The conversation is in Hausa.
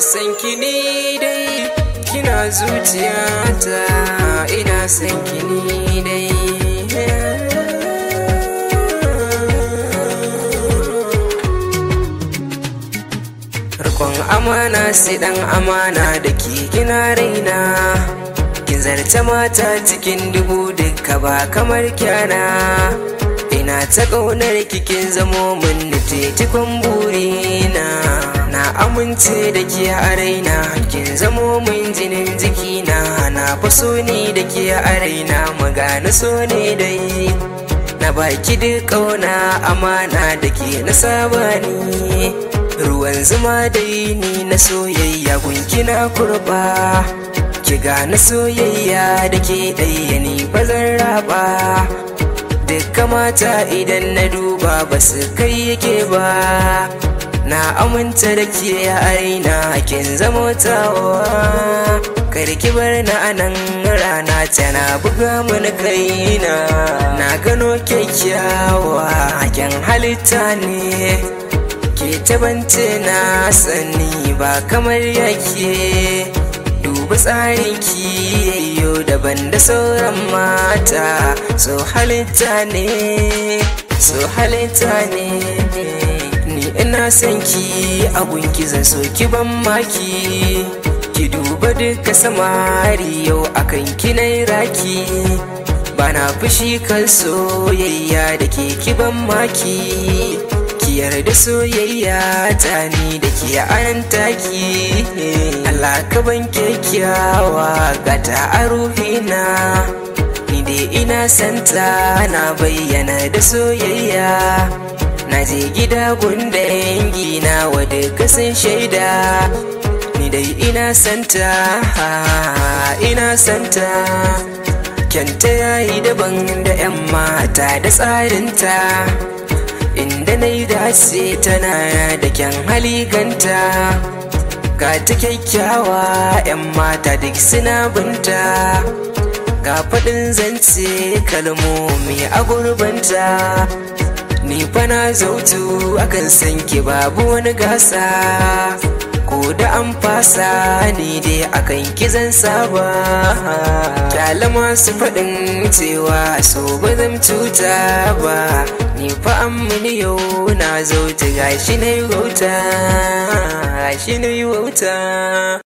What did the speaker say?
son ki ni dai kina zuciyata ina son ki ni dai Rikon amana sai dan amana da ke kina raina kin zarce mata cikin dubu duka ba kamar kyana ina ta ƙaunar kikin zamo min nutetikon burina na amince da ke a raina kin zamo min jinin jikina na faso ni da ke a raina magana so ne dai na baki duk ƙauna amana da ke na saba ni ruwan zuma dai ni na soyayya gunki na kurba ki gane soyayya da ke ɗaya ni ba zan raba dukkan mata idan na duba ba su kai yake ba na aminta da ke a aina kin zama tawa karki bar na anan rana tana buga mana kaina na gano kyakkyawa hakin halitta ne ke tabance na sani ba kamar yake duba tsarin ki yayyo daban da sauran mata so halitta ne so halitta ne ni ina son ki abun ki zan so ki ban maki ki duba duka samari yau akan ki na raki bana fushi kan soyayya da ke ki ban maki ki yarda soyayya ta ni da ke anan taki Allah ka ban kyakkyawa gata a ruhina ni dai ina santa na bayyana da soyayya na je gida gunda yangi na wadda kasan shaida ni dai ina santa ina santa kyanta yayi daban da 'yan mata da tsarinta inda na yi dace tana da kyan haliganta ga ta kyakkyawa 'yan mata duk suna binta ga faɗin zance kalmomi a gurbanta ni fana zautu akan san ki babu wani gasa ko da an fasa ni dai akan kizan saba kyala masu faɗin cewa so ba zan cuta ba ni fa an mini yau na zauta gashi na yi wauta gashi na yi wauta